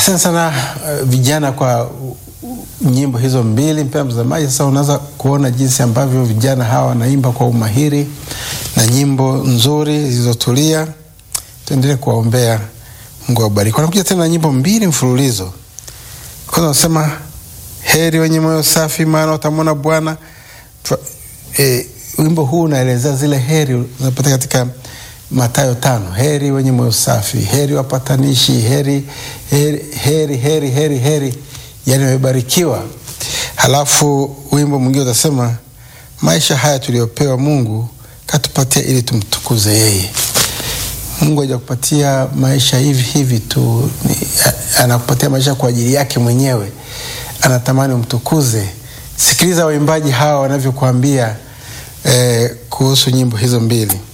Asante sana uh, vijana kwa uh, nyimbo hizo mbili. Mpendwa mtazamaji, sasa unaweza kuona jinsi ambavyo vijana hawa wanaimba kwa umahiri na nyimbo nzuri zilizotulia. Tuendelee kuwaombea, Mungu awabariki. Wanakuja tena na nyimbo mbili mfululizo. Kwanza wanasema heri wenye moyo safi, maana watamwona Bwana. Twa- eh, wimbo huu unaelezea zile heri unapata katika Mathayo tano, heri wenye moyo safi, heri wapatanishi, heri heri heri heri heri, heri yani wamebarikiwa. Halafu wimbo mwingine utasema maisha haya tuliyopewa Mungu katupatia ili tumtukuze yeye. Mungu hajakupatia maisha hivi hivi tu, ni- a- anakupatia maisha kwa ajili yake mwenyewe, anatamani umtukuze. Sikiliza waimbaji hawa wanavyokuambia eh, kuhusu nyimbo hizo mbili.